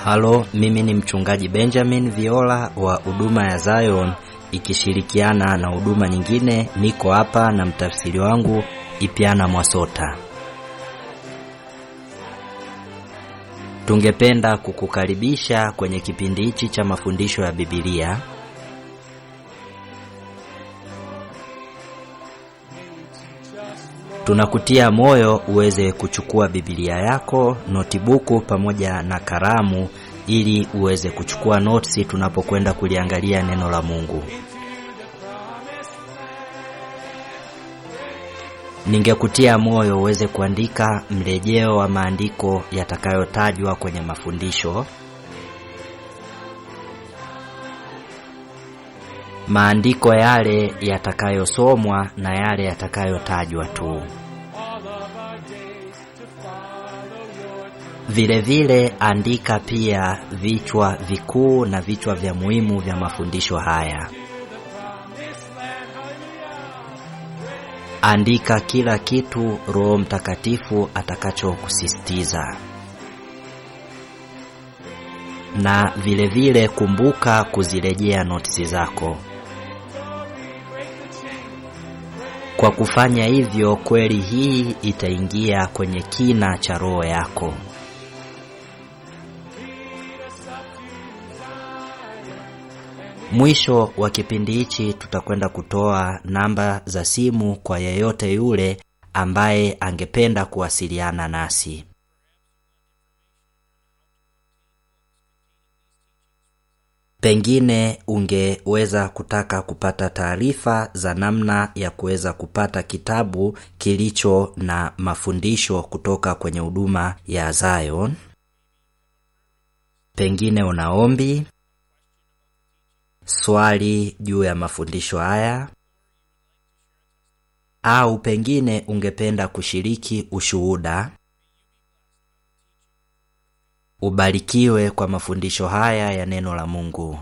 Halo, mimi ni mchungaji Benjamin Viola wa huduma ya Zion ikishirikiana na huduma nyingine. Niko hapa na mtafsiri wangu Ipiana Mwasota. Tungependa kukukaribisha kwenye kipindi hichi cha mafundisho ya Biblia. Tunakutia moyo uweze kuchukua Biblia yako, notibuku pamoja na kalamu ili uweze kuchukua notisi tunapokwenda kuliangalia neno la Mungu. Ningekutia moyo uweze kuandika mrejeo wa maandiko yatakayotajwa kwenye mafundisho. Maandiko yale yatakayosomwa na yale yatakayotajwa tu. Vile vile andika pia vichwa vikuu na vichwa vya muhimu vya mafundisho haya. Andika kila kitu Roho Mtakatifu atakachokusisitiza. Na vile vile kumbuka kuzirejea notisi zako. Kwa kufanya hivyo, kweli hii itaingia kwenye kina cha roho yako. Mwisho wa kipindi hichi tutakwenda kutoa namba za simu kwa yeyote yule ambaye angependa kuwasiliana nasi. Pengine ungeweza kutaka kupata taarifa za namna ya kuweza kupata kitabu kilicho na mafundisho kutoka kwenye huduma ya Zion. Pengine una ombi, swali juu ya mafundisho haya, au pengine ungependa kushiriki ushuhuda. Ubarikiwe kwa mafundisho haya ya neno la Mungu.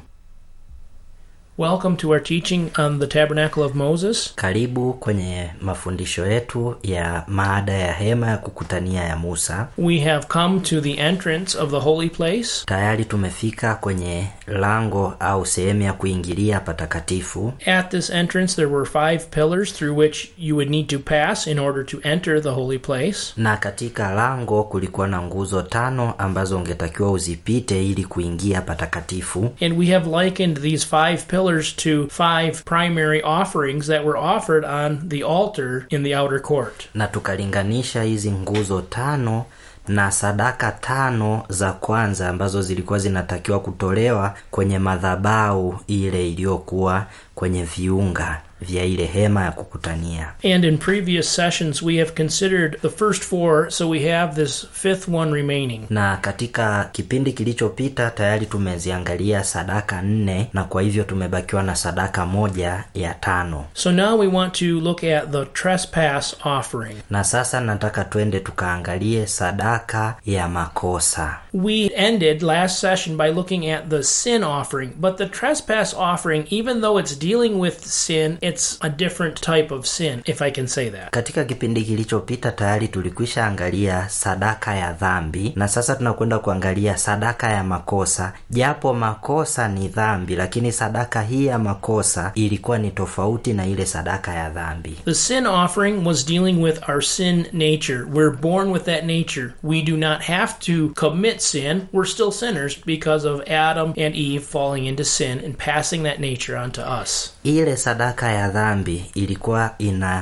Welcome to our teaching on the Tabernacle of Moses. Karibu kwenye mafundisho yetu ya maada ya hema ya kukutania ya Musa. We have come to the entrance of the holy place. Tayari tumefika kwenye lango au sehemu ya kuingilia patakatifu. At this entrance, there were five pillars through which you would need to pass in order to enter the holy place. Na katika lango kulikuwa na nguzo tano ambazo ungetakiwa uzipite ili kuingia patakatifu. And we have likened these five pillars to five primary offerings that were offered on the altar in the outer court. Na tukalinganisha hizi nguzo tano na sadaka tano za kwanza ambazo zilikuwa zinatakiwa kutolewa kwenye madhabahu ile iliyokuwa kwenye viunga vya ile hema ya kukutania. And in previous sessions, we have considered the first four, so we have this fifth one remaining. Na katika kipindi kilichopita tayari tumeziangalia sadaka nne, na kwa hivyo tumebakiwa na sadaka moja ya tano. So now we want to look at the trespass offering. Na sasa nataka twende tukaangalie sadaka ya makosa. We ended last session by looking at the sin offering, but the trespass offering, even though it's dealing with sin, it's a different type of sin, if I can say that. Katika kipindi kilichopita tayari tulikwisha angalia sadaka ya dhambi, na sasa tunakwenda kuangalia sadaka ya makosa. Japo makosa ni dhambi, lakini sadaka hii ya makosa ilikuwa ni tofauti na ile sadaka ya dhambi. The sin offering was dealing with our sin nature. We're born with that nature. We do not have to commit sin. We're still sinners because of Adam and Eve falling into sin and passing that nature onto us. Ile sadaka ya dhambi ilikuwa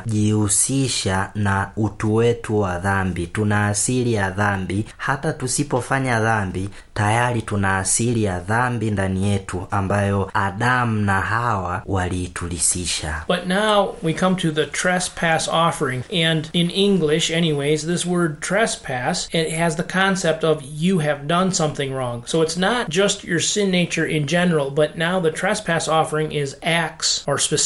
inajihusisha na utu wetu wa dhambi. Tuna asili ya dhambi, hata tusipofanya dhambi tayari tuna asili ya dhambi ndani yetu ambayo Adamu na Hawa waliitulisisha. But now we come to the trespass offering. And in English, anyways, this word trespass, it has the concept of you have done something wrong. So it's not just your sin nature in general, but now the trespass offering is acts or specific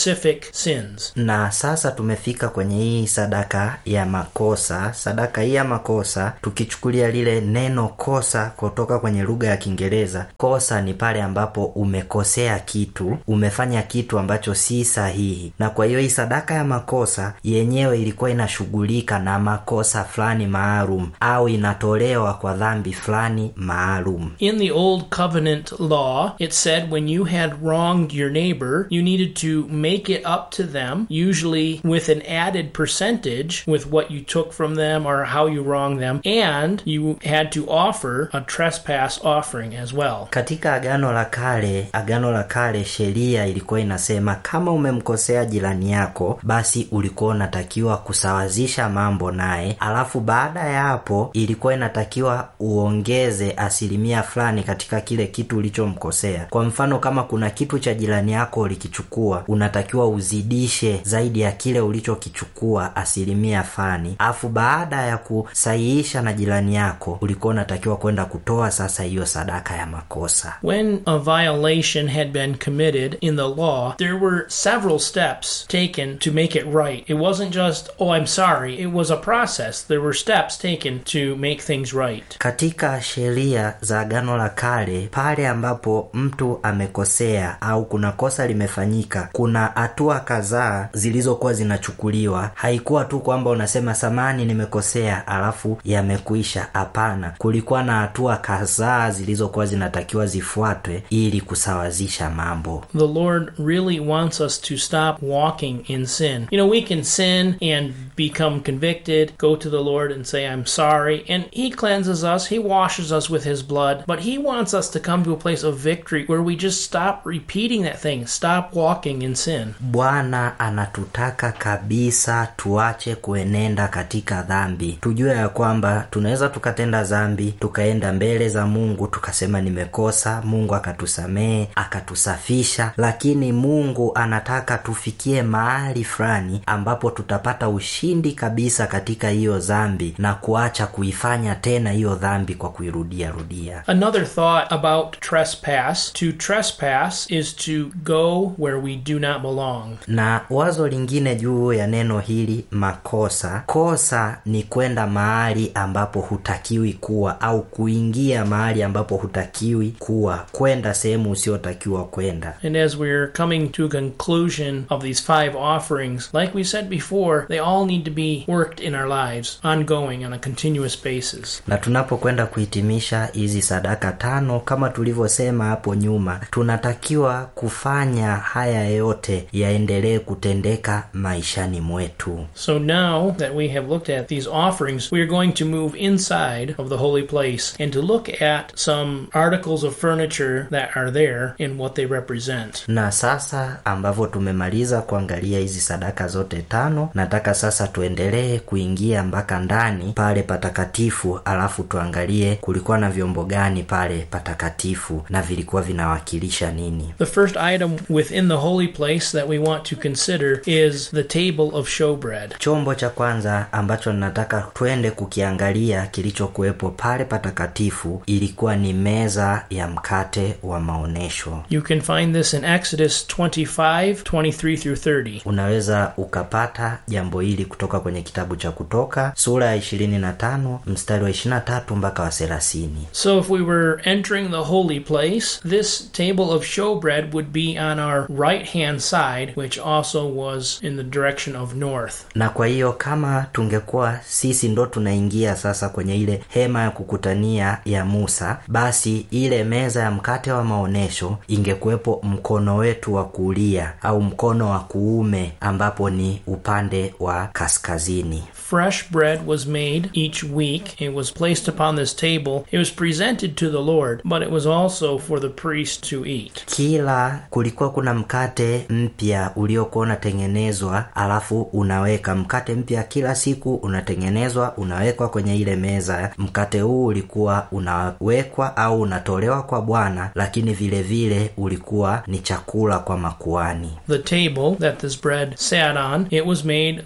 sins. na sasa tumefika kwenye hii sadaka ya makosa sadaka hii ya makosa tukichukulia lile neno kosa kutoka kwenye lugha ya kiingereza kosa ni pale ambapo umekosea kitu umefanya kitu ambacho si sahihi na kwa hiyo hii sadaka ya makosa yenyewe ilikuwa inashughulika na makosa fulani maalum au inatolewa kwa dhambi fulani maalum In the Old Covenant law, it said when you had wronged your neighbor, you needed to make it up to them, usually with an added percentage with what you took from them or how you wronged them, and you had to offer a trespass offering as well. katika agano la kale agano la kale sheria ilikuwa inasema kama umemkosea jirani yako basi ulikuwa unatakiwa kusawazisha mambo naye alafu baada ya hapo ilikuwa inatakiwa uongeze asilimia fulani katika kile kitu ulichomkosea kwa mfano kama kuna kitu cha jirani yako ulikichukua unatakiwa uzidishe zaidi ya kile ulichokichukua asilimia fulani alafu baada ya kusahihisha na jirani yako ulikuwa unatakiwa kwenda kutoa sasa hiyo sadaka ya makosa When a violation had been committed in the law, there were several steps taken to make it right. It wasn't just, oh, I'm sorry. It was a process. There were steps taken to make things right. katika sheria za agano la kale pale ambapo mtu amekosea au kuna kosa limefanyika kuna hatua kadhaa zilizokuwa zinachukuliwa haikuwa tu kwamba unasema samani nimekosea alafu yamekuisha hapana kulikuwa na hatua kadhaa zilizokuwa zinatakiwa zifuatwe ili kusawazisha mambo The Lord really wants us to stop walking in sin. You know, we can sin and become convicted, go to the Lord and say, I'm sorry, and He cleanses us, He washes us with His blood, but He wants us to come to a place of victory where we just stop repeating that thing, stop walking in sin. bwana anatutaka kabisa tuache kuenenda katika dhambi tujue ya kwamba tunaweza tukatenda dhambi tukaenda mbele za mungu tukasema nimekosa mungu akatusamehe akatusafisha lakini mungu anataka tufikie mahali fulani ambapo tutapata ushindi kabisa katika hiyo dhambi na kuacha kuifanya tena hiyo dhambi kwa kuirudia rudia Another thought about trespass to trespass is to go where we do not belong. na wazo lingine juu ya neno hili makosa kosa ni kwenda mahali ambapo hutakiwi kuwa au kuingia mahali ambapo hutakiwi kuwa kwenda sehemu usiotakiwa kwenda And as we're coming to a conclusion of these five offerings, like we said before, they all need to be worked in our lives, ongoing on a continuous basis. na tunapokwenda kuhitimisha hizi sadaka tano kama tulivyosema hapo nyuma tunatakiwa kufanya haya yote yaendelee kutendeka maishani mwetu So now that we have looked at these offerings, we are going to move inside of the holy place and to look at some articles of furniture that are there and what they represent. na sasa ambavyo tumemaliza kuangalia hizi sadaka zote tano nataka sasa tuendelee kuingia mpaka ndani pale patakatifu alafu tuangalie kulikuwa na vyombo gani pale patakatifu na vilikuwa vinawakilisha nini The first item within the holy place that we want to consider is the table of showbread. chombo cha kwanza ambacho nataka twende kukiangalia kilichokuwepo pale patakatifu ilikuwa ni meza ya mkate wa maonyesho You can find this in Exodus 25 23 through 30. unaweza ukapata jambo hili kutoka kwenye kitabu cha kutoka sura ya 25 mstari wa 23 mpaka wa 30 So, if we were entering the holy place, this table of showbread would be on our right hand side, which also was in the direction of north. na kwa hiyo kama tungekuwa sisi ndo tunaingia sasa kwenye ile hema ya kukutania ya musa basi ile meza ya mkate wa maonyesho ingekuwepo mkono wetu wa kulia au mkono wa kuume ambapo ni upande wa kaskazini Fresh bread was made each week. It was placed upon this table. It was presented to the Lord, but it was also for the priest to eat. kila kulikuwa kuna mkate mpya uliokuwa unatengenezwa alafu unaweka mkate mpya kila siku unatengenezwa unawekwa kwenye ile meza mkate huu ulikuwa unawekwa au unatolewa kwa bwana lakini vile vile ulikuwa ni chakula kwa makuani The table that this bread sat on, it was made of the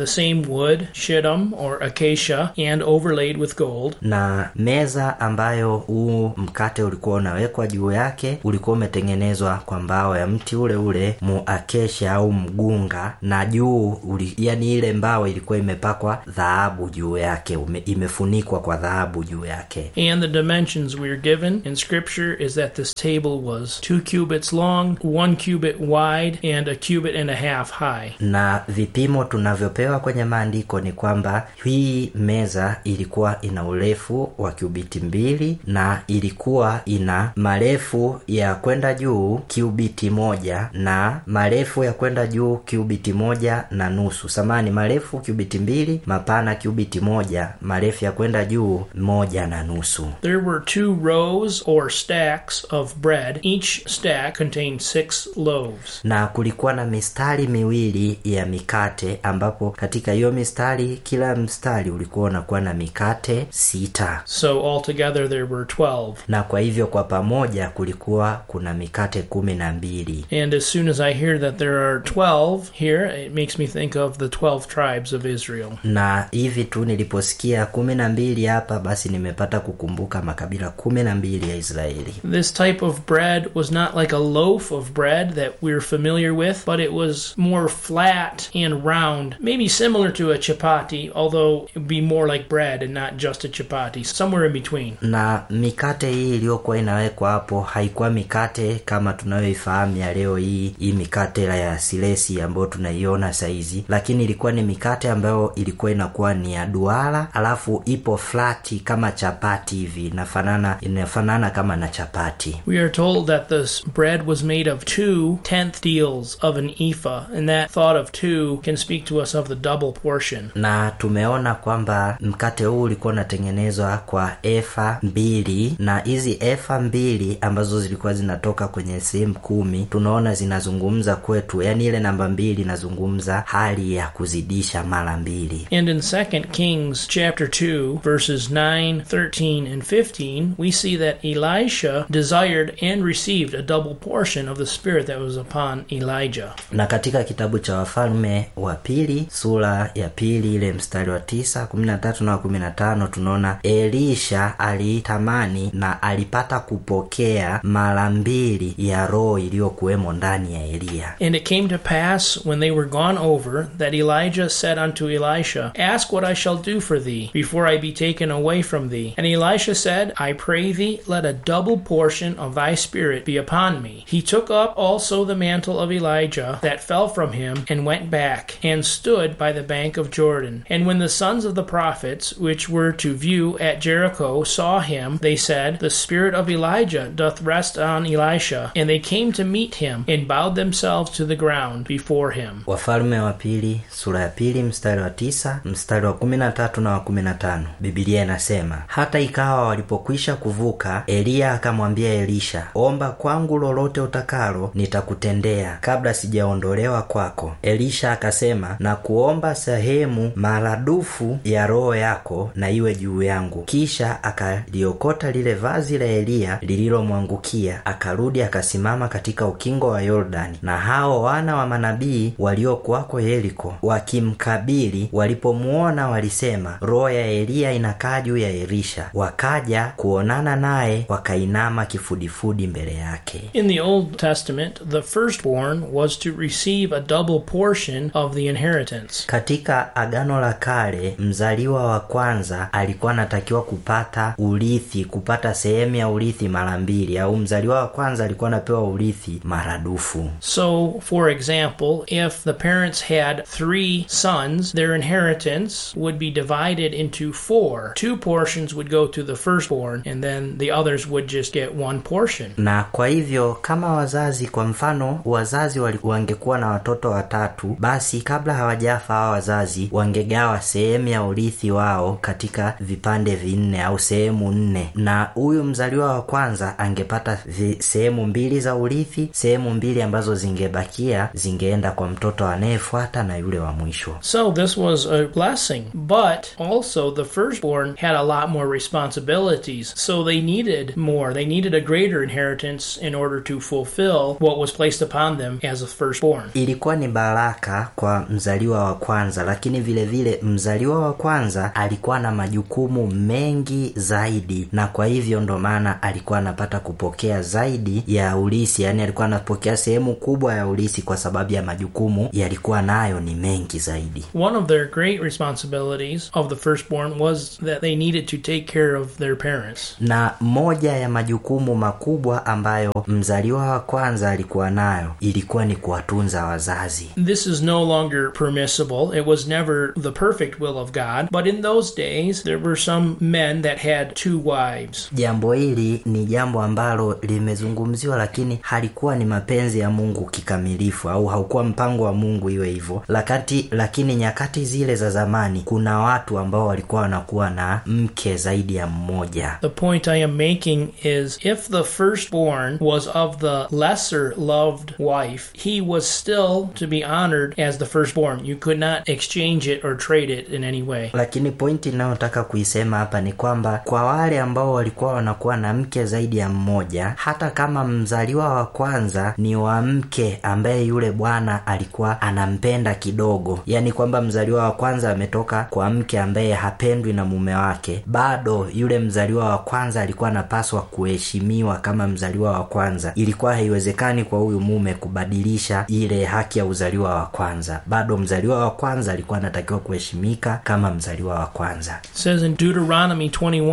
same wood, shittim or acacia, and overlaid with gold. na meza ambayo huu mkate ulikuwa unawekwa juu yake ulikuwa umetengenezwa kwa mbao ya mti ule ule muakesha au mgunga na juu uli, yani ile mbao ilikuwa imepakwa dhahabu juu yake ume, imefunikwa kwa dhahabu juu yake And the dimensions we are given in Scripture is that this table was two cubits long, one cubit wide, and a cubit and a half high. na vipimo tunavyopewa kwenye maandiko ni kwamba hii meza ilikuwa ina urefu wa kiubiti mbili na ilikuwa ina marefu ya kwenda juu kiubiti moja na marefu ya kwenda juu kiubiti moja na nusu samani marefu kiubiti mbili mapana kiubiti moja marefu ya kwenda juu moja na nusu There were two rows or stacks of bread. Each stack contained six loaves. na kulikuwa na mistari miwili ya mikate ambapo katika hiyo mistari kila mstari ulikuwa unakuwa na mikate sita So altogether there were 12. na kwa hivyo kwa pamoja kulikuwa kuna mikate kumi na mbili And as soon as I hear that there are 12 here, it makes me think of the 12 tribes of Israel. na hivi tu niliposikia kumi na mbili hapa basi nimepata kukumbuka makabila kumi na mbili ya israeli This type of bread was not like a loaf of bread that we're familiar with, but it was more flat and round, maybe similar to a chapati, although it would be more like bread and not just a chapati, somewhere in between. na mikate hii iliyokuwa inawekwa hapo haikuwa mikate kama tunayoifahamu ya leo hii hii mikate la ya silesi ambayo tunaiona saizi lakini ilikuwa ni mikate ambayo ilikuwa inakuwa ni ya duara alafu ipo flati kama chapati hivi inafanana inafanana kama na chapati We are told that this bread was made of two tenth deals of an ephah, and that thought of two can speak to us of the double portion. na tumeona kwamba mkate huu ulikuwa unatengenezwa kwa efa mbili na hizi efa mbili ambazo zilikuwa zinatoka kwenye sehemu kumi tunaona zinazungumza kwetu yaani ile namba mbili inazungumza hali ya kuzidisha mara mbili And in 2 Kings chapter 2 verses 9, 13 and 15, we see that Elisha desired and received a double portion of the spirit that was upon Elijah. na katika kitabu cha wafalme wa pili sura ya pili ile mstari wa tisa kumi na tatu na wa kumi na tano tunaona elisha alitamani na alipata kupokea mara mbili ya roho iliyokuwemo ndani ya eliya And it came to pass when they were gone over that Elijah said unto Elisha, Ask what I shall do for thee before I be taken away from thee. And Elisha said, I pray thee, let a double portion of thy spirit be upon me. He took up also the mantle of Elijah that fell from him, and went back, and stood by the bank of Jordan. And when the sons of the prophets, which were to view at Jericho, saw him, they said, The spirit of Elijah doth rest on Elisha. And they came to meet him, and bowed themselves to the ground before him. wafalme wa pili sura ya pili mstari wa tisa mstari wa kumi na tatu na wa kumi na tano bibilia inasema hata ikawa walipokwisha kuvuka eliya akamwambia elisha omba kwangu lolote utakalo nitakutendea kabla sijaondolewa kwako elisha akasema na kuomba sehemu maradufu ya roho yako na iwe juu yangu kisha akaliokota lile vazi la eliya lililomwangukia akarudi akasimama katika ukingo wa yordani na hao wana wa manabii waliokuwako yeriko wakimkabili walipomuona walisema roho ya eliya inakaa juu ya elisha wakaja kuonana naye wakainama kifudifudi mbele yake In the Old Testament, the firstborn was to receive a double portion of the inheritance. katika agano la kale mzaliwa wa kwanza alikuwa anatakiwa kupata urithi kupata sehemu ya urithi mara mbili au mzaliwa wa kwanza alikuwa anapewa urithi maradufu So, for example, if the parents had three sons, their inheritance would be divided into four. Two portions would go to the firstborn, and then the others would just get one portion. na kwa hivyo kama wazazi kwa mfano wazazi wali- wangekuwa na watoto watatu basi kabla hawajafa hawa wazazi wangegawa sehemu ya urithi wao katika vipande vinne au sehemu nne na huyu mzaliwa wa kwanza angepata vi- sehemu mbili za urithi sehemu mbili ambazo zingebakia zingeenda kwa mtoto anayefuata na yule wa mwisho So, this was a blessing. But also, the firstborn had a lot more responsibilities. So, they needed more. They needed a greater inheritance in order to fulfill what was placed upon them as a firstborn. ilikuwa ni baraka kwa mzaliwa wa kwanza lakini vile vile mzaliwa wa kwanza alikuwa na majukumu mengi zaidi na kwa hivyo ndo maana alikuwa anapata kupokea zaidi ya ulisi yaani alikuwa anapokea sehemu kubwa ya ulisi kwa sababu ya majukumu yalikuwa nayo ni mengi zaidi One of their great responsibilities of the firstborn was that they needed to take care of their parents. na moja ya majukumu makubwa ambayo mzaliwa wa kwanza alikuwa nayo ilikuwa ni kuwatunza wazazi This is no longer permissible. It was never the perfect will of God. But in those days, there were some men that had two wives. jambo hili ni jambo ambalo limezungumziwa lakini halikuwa ni mapenzi ya mungu kikamilifu au haukuwa mpango wa mungu iwe hivyo lakati lakini nyakati zile za zamani kuna watu ambao walikuwa wanakuwa na mke zaidi ya mmoja The point I am making is if the firstborn was of the lesser loved wife, he was still to be honored as the firstborn. You could not exchange it or trade it in any way. lakini pointi inayotaka kuisema hapa ni kwamba kwa wale ambao walikuwa wanakuwa na mke zaidi ya mmoja hata kama mzaliwa wa kwanza ni wa mke ambaye yule bwana alikuwa anampenda kidogo yaani kwamba mzaliwa wa kwanza ametoka kwa mke ambaye hapendwi na mume wake bado yule mzaliwa wa kwanza alikuwa anapaswa kuheshimiwa kama mzaliwa wa kwanza ilikuwa haiwezekani kwa huyu mume kubadilisha ile haki ya uzaliwa wa kwanza bado mzaliwa wa kwanza alikuwa anatakiwa kuheshimika kama mzaliwa wa kwanza It says in Deuteronomy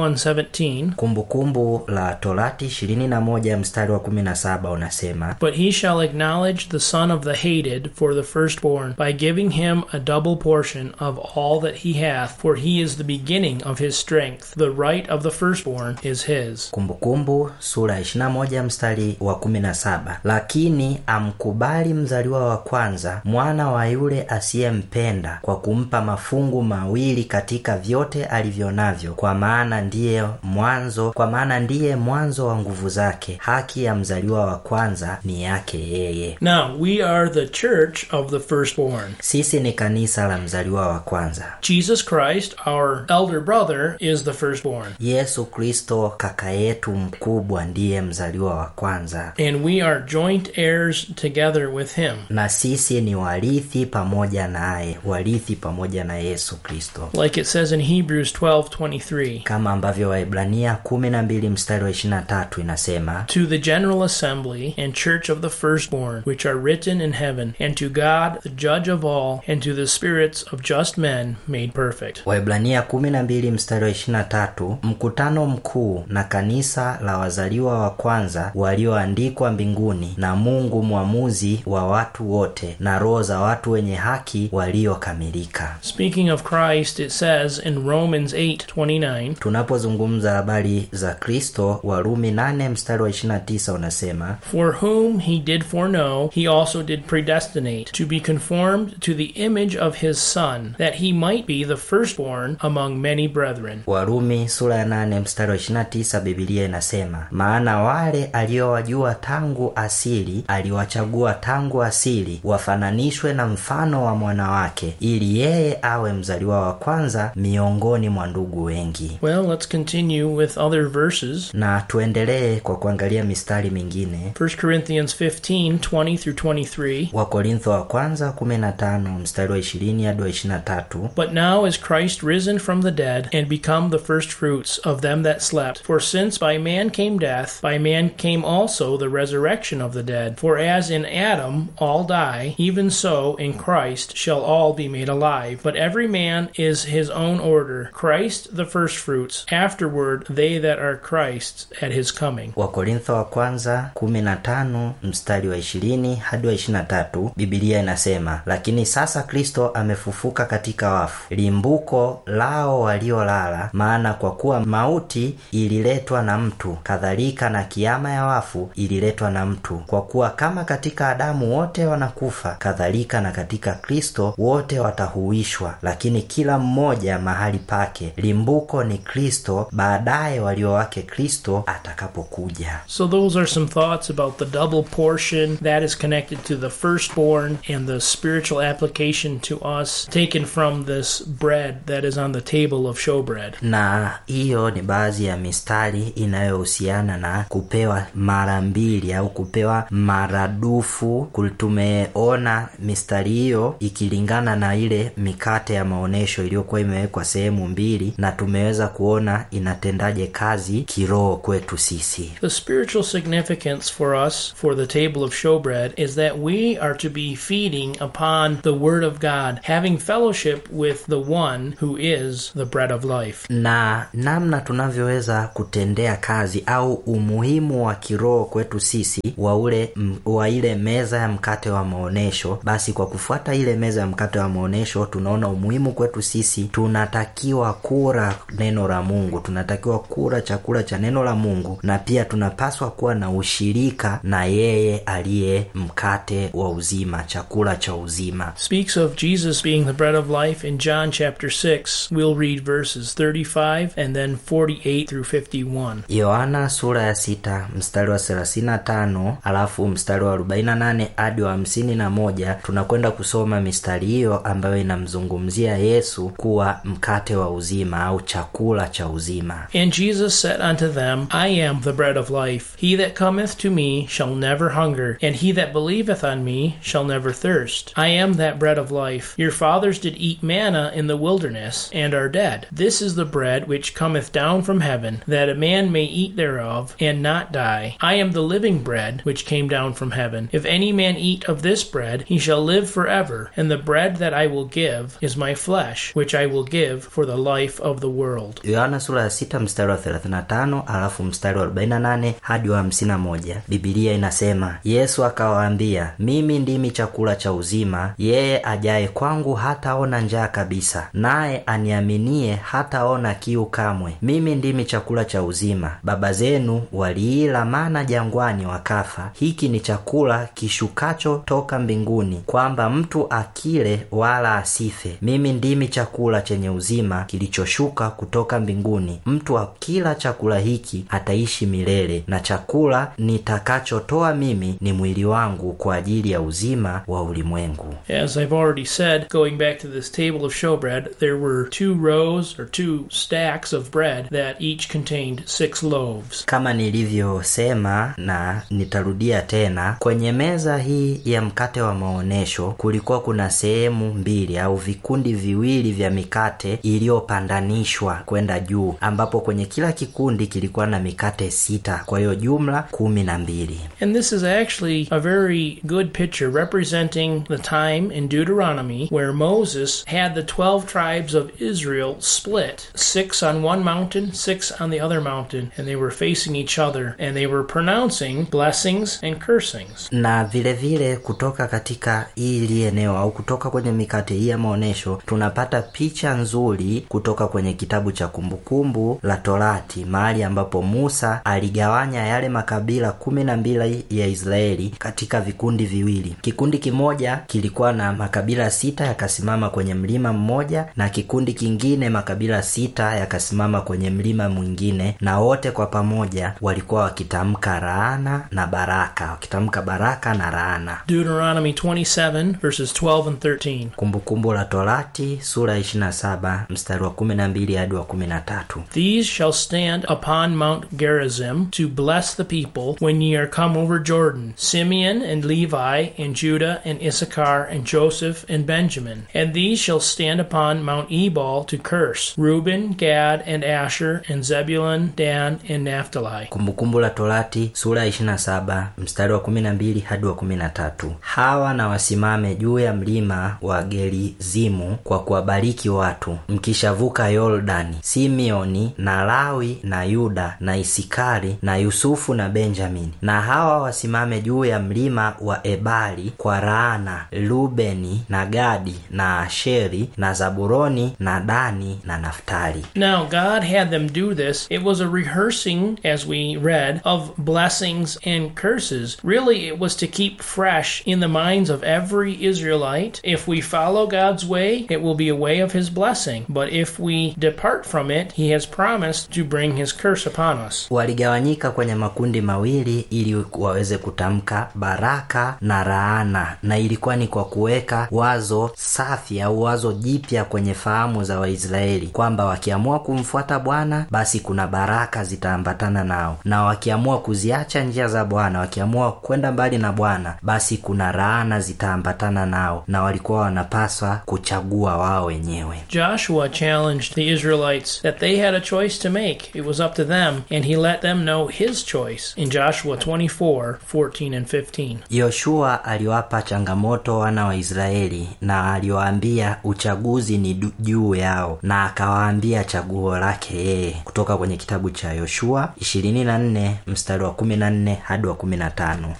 21:17, kumbukumbu la torati 21 mstari wa 17 unasema But he shall acknowledge the son of the hated for the firstborn by giving him a double portion of all that he hath, for he is the beginning of his strength. The right of the firstborn is his. kumbukumbu sura ya 21 mstari wa 17 lakini amkubali mzaliwa wa kwanza mwana wa yule asiyempenda kwa kumpa mafungu mawili katika vyote alivyo navyo kwa maana ndiye mwanzo kwa maana ndiye mwanzo wa nguvu zake haki ya mzaliwa wa kwanza ni yake yeye Now, we are the church of the firstborn. sisi ni kanisa la mzaliwa wa kwanza Jesus Christ, our elder brother, is the firstborn. yesu kristo kaka yetu mkubwa ndiye mzaliwa wa kwanza And we are joint heirs together with him. na sisi ni warithi pamoja naye warithi pamoja na yesu kristo Like it says in Hebrews 12:23. kama ambavyo waibrania 12 mstari wa 23 inasema To the general assembly and church of the firstborn, which are written in heaven, and to God, the judge of all, and to the spirits of just men made perfect. waibrania 12 mstari wa 23 mkutano mkuu na kanisa la wazaliwa wa kwanza walioandikwa mbinguni na mungu mwamuzi wa watu wote na roho za watu wenye haki waliokamilika Speaking of Christ, it says in Romans 8:29, tunapozungumza habari za kristo warumi 8 mstari wa 29 unasema For whom he did foreknow, he also did predestinate to be conformed to the image of his Son, that he might be the firstborn among many brethren. warumi sura ya 8 mstari wa 29 bibilia inasema maana wale aliowajua tangu asili aliwachagua tangu asili wafananishwe na mfano wa mwana wake ili yeye awe mzaliwa wa kwanza miongoni mwa ndugu wengi Well, let's continue with other verses. na tuendelee kwa kuangalia mistari mingine 1 Corinthians 15 20 through 23. wakorintho wa kwanza 15 mstari wa 20 hadi wa 23 But now is Christ risen from the dead and become the firstfruits of them that slept. For since by man came death, by man came also the resurrection of the dead. For as in Adam all die, even so in Christ shall all be made alive. But every man is his own order Christ the firstfruits, afterward they that are Christ's at his coming. wakorintho wa kwanza 15 mstari wa 20 hadi wa 23 bibilia inasema lakini sasa kristo amefufuka katika wafu limbuko lao waliolala maana kwa kuwa mauti ililetwa na mtu kadhalika na kiama ya wafu ililetwa na mtu kwa kuwa kama katika adamu wote wanakufa kadhalika na katika kristo wote watahuishwa lakini kila mmoja mahali pake limbuko ni kristo baadaye walio wake kristo atakapokuja So, those are some thoughts about the double portion that is connected to the firstborn and the spiritual application to us taken from this bread that is on the table of showbread. na hiyo ni baadhi ya mistari inayohusiana na kupewa mara mbili au kupewa maradufu tumeona mistari hiyo iki ikilingana na ile mikate ya maonyesho iliyokuwa imewekwa sehemu mbili na tumeweza kuona inatendaje kazi kiroho kwetu sisi The spiritual significance for us for the table of showbread is that we are to be feeding upon the Word of God, having fellowship with the one who is the bread of life. na namna tunavyoweza kutendea kazi au umuhimu wa kiroho kwetu sisi wa ule m- wa ile meza ya mkate wa maonyesho basi kwa kufuata ile meza ya mkate wa maonyesho tunaona umuhimu kwetu sisi tunatakiwa kula neno la mungu tunatakiwa kula chakula cha neno la mungu na pia tunapaswa kuwa na ushirika na yeye aliye mkate wa uzima chakula cha uzima Speaks of Jesus being the bread of life in John chapter 6. We'll read verses 35 and then 48 through 51. yohana sura ya sita mstari wa 35 alafu mstari wa 48 hadi wa 51 tunakwenda kusoma mistari hiyo ambayo inamzungumzia yesu kuwa mkate wa uzima au chakula cha uzima And Jesus said unto them, I am the bread of life. He that cometh to me shall never hunger, and he that believeth on me shall never thirst. I am that bread of life. Your fathers did eat manna in the wilderness, and are dead. This is the bread which cometh down from heaven, that a man may eat thereof, and not die. I am the living bread which came down from heaven. If any man eat of this bread, he shall live forever. And the bread that I will give is my flesh, which I will give for the life of the world. yohana sura ya sita mstari wa 35 alafu mstari wa 48 hadi wa 51 bibilia inasema yesu akawaambia mimi ndimi chakula cha uzima yeye ajaye kwangu hataona njaa kabisa naye aniaminie hataona kiu kamwe mimi ndimi chakula cha uzima baba zenu waliila mana jangwani wakafa hiki ni chakula kishukacho toka mbinguni kwamba mtu akile wala asife mimi ndimi chakula chenye uzima kilichoshuka kutoka mbinguni mtu akila chakula hiki ataishi milele na chakula nitakachotoa mimi ni mwili wangu kwa ajili ya uzima wa ulimwengu As I've already said, going back to this table of showbread, there were two rows or two stacks of bread that each contained six loaves. kama nilivyosema na nitarudia tena kwenye meza hii ya mkate wa maonyesho kulikuwa kuna sehemu mbili au vikundi viwili vya mikate iliyopandanishwa kwenda juu ambapo kwenye kila kikundi kilikuwa na mikate sita kwa hiyo jumla kumi na mbili And this is actually a very good picture representing the time in Deuteronomy where Moses had the 12 tribes of Israel split, six on one mountain, six on the other mountain, and they were facing each other and they were pronouncing blessings and cursings. na vile vile kutoka katika hili eneo au kutoka kwenye mikate hii ya maonyesho tunapata picha nzuri kutoka kwenye kitabu cha kumbukumbu la torati mahali ambapo musa aligawanya yale makabila kumi na mbili ya israeli katika vikundi viwili kikundi kimoja kilikuwa na makabila sita yakasimama kwenye mlima mmoja na kikundi kingine makabila sita yakasimama kwenye mlima mwingine na wote kwa pamoja walikuwa wakitamka raana na baraka wakitamka baraka na raana Deuteronomy 27, verses 12 and 13. kumbukumbu la torati sura ya 27 mstari wa 12 hadi wa 13 These shall stand upon Mount Gerizim to bless the people when ye are come over Jordan Simeon and Levi and Judah and Issachar and Joseph and Benjamin. And these shall stand upon Mount Ebal to curse Reuben, Gad, and Asher, and Zebulun, Dan, and Naphtali. kumbukumbu la torati sura ya 27 mstari wa 12 hadi wa 13 hawa na wasimame juu ya mlima wa gerizimu kwa kuwabariki watu mkishavuka yordani simeoni na lawi na yuda na isikari na yusufu na benjamini na hawa wasimame juu ya mlima wa ebali kwa raana rubeni na gadi na asheri na zaburoni na dani na naftali Now, God had them do this. It was a rehearsing, as we read, of blessings and curses. Really, it was to keep fresh in the minds of every Israelite. If we follow God's way, it will be a way of His blessing. But if we depart from it, He has promised to bring His curse upon us. waligawanyika kwenye makundi mawili ili waweze kutamka baraka na raana na ilikuwa ni kwa kuweka wazo safi au wazo jipya kwenye fahamu za waisraeli kwamba wakiamua kumfuata bwana basi kuna baraka zitaambatana nao na wakiamua kuziacha njia za bwana wakiamua kwenda mbali na bwana basi kuna raana zitaambatana nao na na walikuwa wanapaswa kuchagua wao wenyewe Joshua challenged the Israelites that they had a choice to make. It was up to them, and he let them know his choice in Joshua 24 14 and 15. yoshua aliwapa changamoto wana wa israeli na aliwaambia uchaguzi ni du- juu yao na akawaambia chaguo lake yeye kutoka kwenye kitabu cha yoshua 24 mstari wa 14 hadi wa 15